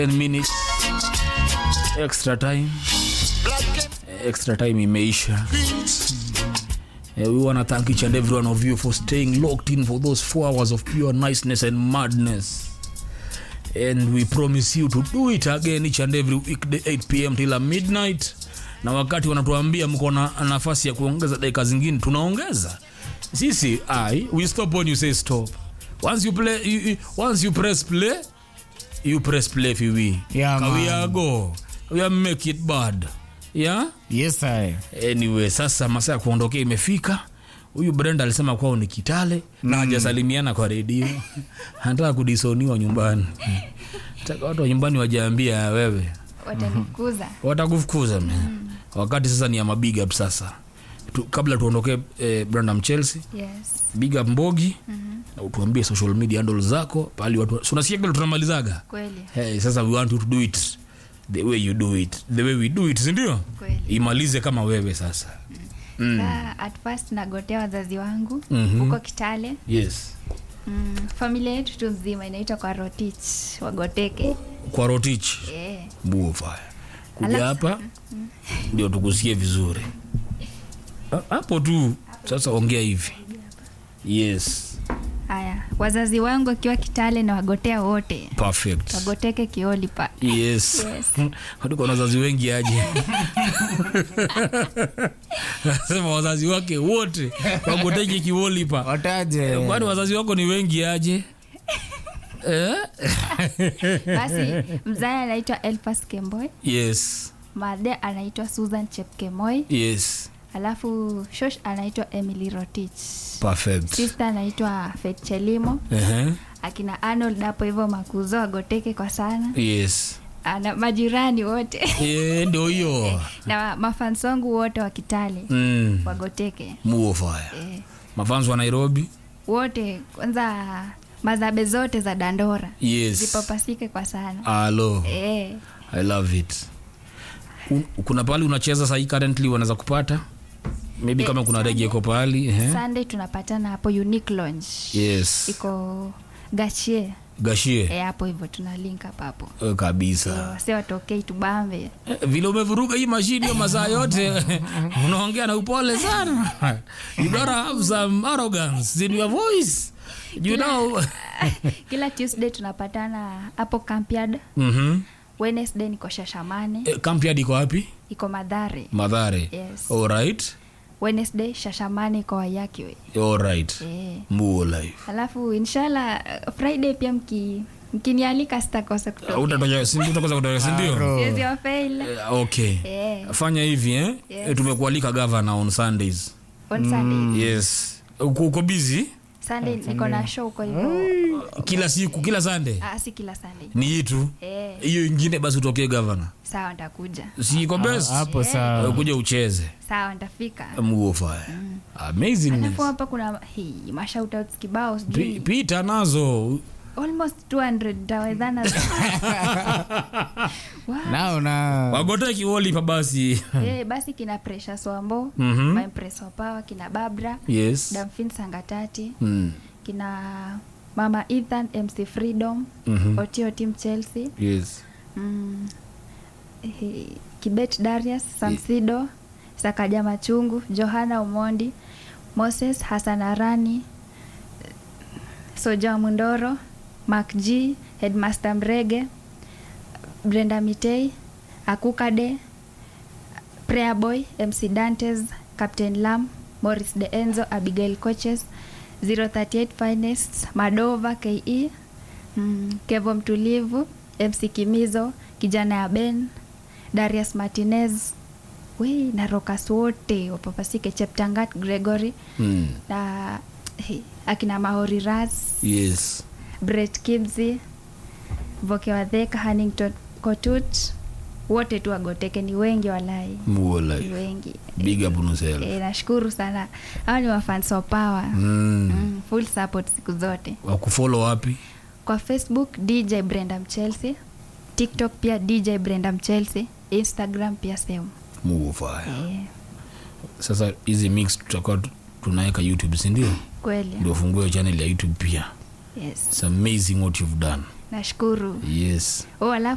10 minutes extra time extra time imeisha Uh, we want to thank each and every one of you for staying locked in for those four hours of pure niceness and madness and we promise you to do it again each and every weekday 8 pm till midnight na wakati wanatuambia mko na nafasi ya kuongeza dakika zingine tunaongeza sisi i we stop when you say stop once you play you, you, once you press play you press play fiwi Yeah, kawia man. go we make it bad yeah Yes, I. anyway sasa masaa ya kuondokea imefika huyu brenda alisema kwao ni kitale na hajasalimiana kwa redio anataka kudisoniwa nyumbani taka watu wa nyumbani wajaambia wewe watanikuza watakufukuza mm. wakati sasa ni ya mabig up sasa tu, kabla tuondokee eh, brenda mchelsea yes big up mbogi mm-hmm. utuambie social media handle zako pali watu si unasikia kile tunamalizaga kweli hey, sasa we want you to do it the way you do it the way we do it sindio kweli imalize kama wewe sasa Sa, at first nagotea wazazi wangu Mhm. huko kitale yes mm, familia yetu tu nzima inaitwa kwa rotich wagoteke kwa rotich yeah. buofaya kuja Alafu- hapa ndio tukusikie vizuri Ha- hapo tu sasa ongea hivi yes haya wazazi wangu akiwa kitale na wagotea wote perfect wagoteke kiolipa yes Yes. hatuko na wazazi wengi aje sema wazazi wake wote wagoteki kiwolipa Wataje. kwani wazazi wako ni wengi aje eh? basi mzae anaitwa elfas kemboy yes made anaitwa susan chepkemoy yes alafu shosh anaitwa emily rotich perfect sister anaitwa fetchelimo uh-huh. akina arnold hapo hivyo makuzo agoteke kwa sana yes ana majirani wote Eh, ndio hiyo na mafans wangu wote wa kitale mm. wagoteke muofaya eh, mafans wa nairobi wote kwanza mazabe zote za dandora yes zipapasike kwa sana alo eh, i love it Un, kuna pahali unacheza sahii currently wanaweza kupata maybe Eh, kama kuna Sunday. rege iko pahali eh? sunday tunapatana hapo unique lounge yes iko gachie gashie eh, hapo hivyo tuna link up hapo Eh, kabisa wase watokei tubambe Eh, vile umevuruga hii mashini hiyo masaa yote unaongea na upole sana you gotta have some arrogance in your voice you know kila tuesday tunapatana hapo campiad mhm wednesday niko shashamane Eh, camp yard iko wapi iko madhare madhare Yes. alright wednesday shashamane iko wayakiwe alright eh. muo life alafu inshallah uh, friday pia mki mkinialika sitakosa kutoka utatoka si- utakosa kutoka sindio Aro. siwezi wafail Eh, okay eh, fanya hivi eh? Yes. Eh, tumekualika gavana on sundays on sunday yes uko uko busy sunday niko na show kwa hivyo kila siku kila sunday ah, si kila sunday ni hii tu eh, hiyo ingine basi utokee gavana sawa ntakuja si iko best Hapo Eh, sawa. kuja ucheze sawa ntafika muofaya amazing alafu hapa kuna hii mashoutouts kibao Pi- sijui pita nazo almost 200 tawezana wow. Nao na wagote kiwolipa basi eh, basi kina presha swambo Mhm. my Impress wa power kina babra yes damfin sangatati mm. kina mama ethan mc freedom Mhm. otio team chelsea yes mm, eh, kibet darius samsido sakaja machungu johana umondi moses hasanarani soja mundoro mak g headmaster mrege brenda mitei akukade prayer boy mc dantes captain lam morris de enzo abigail coaches 038 finest madova ke mm, kevo mtulivu mc kimizo kijana ya ben darius martinez wei na rokas wote wapapasike cheptangat gregory mm. na he, akina mahori ras yes bret kibzi voke wadheka hanington kotut wote tu wagoteke ni wengi walai muo ni life wengi big up on yourself e, nashukuru sana hawa ni wafans wa power mm. mm, full support siku zote wakufollow wapi kwa facebook dj brenda mchelsea tiktok pia dj brenda mchelsea instagram pia sehemu muofaya e, sasa hizi mix tutakuwa tu- tunaweka youtube sindio kweli ndio fungue channel ya youtube pia yes its amazing what you've done nashukuru yes oh, alafu